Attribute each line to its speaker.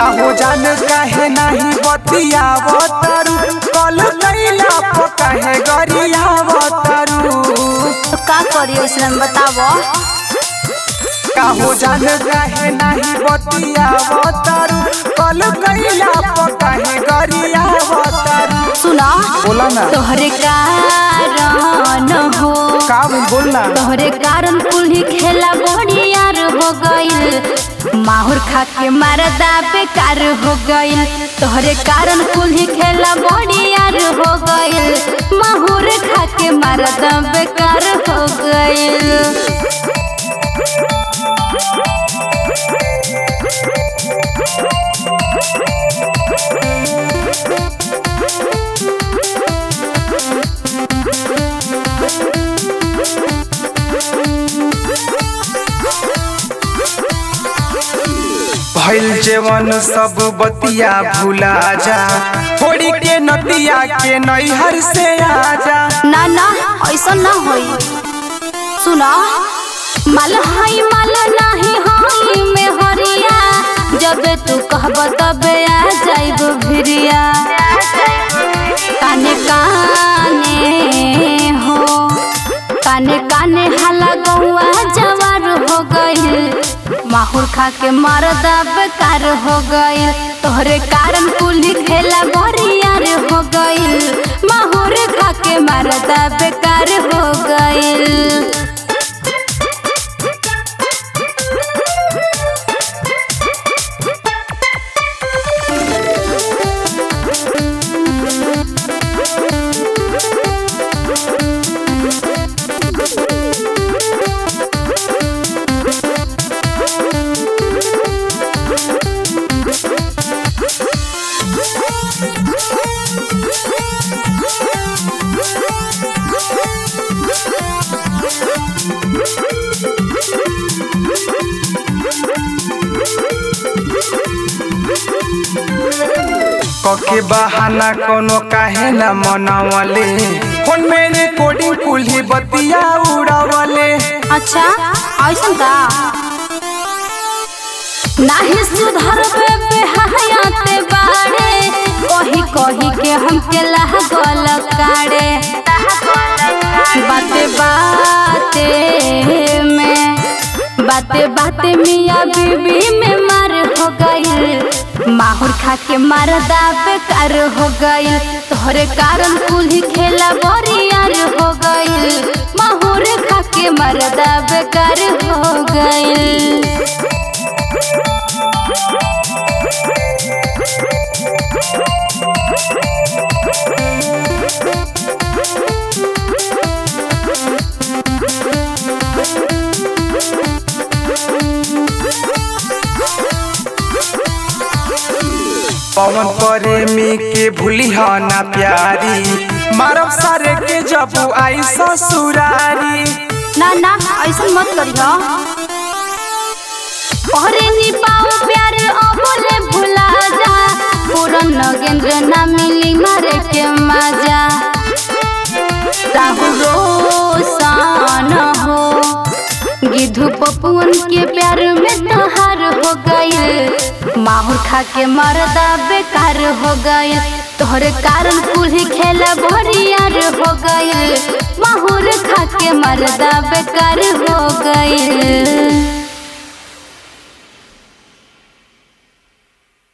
Speaker 1: काहो जान काहे नाही बतियावतारू कल कैला प काहे गरियावतारू
Speaker 2: तो का करी उसने बतावो
Speaker 1: काहो जान काहे नाही बतियावतारू कल कैला प काहे गरियावतारू
Speaker 2: सुना
Speaker 1: बोला ना
Speaker 2: तोहरे कारण हो
Speaker 1: का बोल ना
Speaker 2: तोहरे कारण कुल्ही खेला बढ़ियार हो गइल माहुर खा के मरदा बेकार हो गइल तोहरे कारण कुल्ही खेला बढ़ियार हो गइल माहुर खा के मरदा बेकार हो गइल
Speaker 1: भइल जेवन सब बतिया भुला जा छोड़ी के नदिया के नैहर से आजा
Speaker 2: ना ना ऐसा ना होई सुना माल हाई माल नाही हाई में हरिया जब तू कहब तबे आ जाइब भिरिया काने काने हो काने काने हाला गौआ जवार हो गइल माहुर खा के मरदा बेकार हो गइल तोहरे कारण कुली खेला बरियार हो गइल माहुर खा के मरदा बेकार हो गइल
Speaker 1: कके बहाना कोनो काहे न मनावले फोन में रिकॉर्डिंग कुल्ही बतिया उड़ावले
Speaker 2: अच्छा ऐसन का नाही सुधरबे बेहयाते बाड़े कही कही के हमके लागल काड़े बाते बाते में बाते बाते मियाँ बीबी में मार हो गइल माहुर खा के मरदा बेकार हो गइल तोहरे कारण कुल्ही खेला बरियार हो गइल माहुर खा के मरदा बेकार हो गइल
Speaker 1: पवन प्रेमी के भूली ना प्यारी मारब सारे के जब आई ससुरारी
Speaker 2: ना ना ऐसा मत करियो अरे नी पाओ प्यार अबले भुला जा पूरन नगेंद्र ना मिली मारे के मजा राहु रोशन हो गिधु पपुअन के प्यार में तहार हो गइल माहुर खा के मरदा बेकार हो गइल तोहरे कारण कुल्ही खेला बरियार हो गइल माहुर खा के मरदा बेकार हो गइल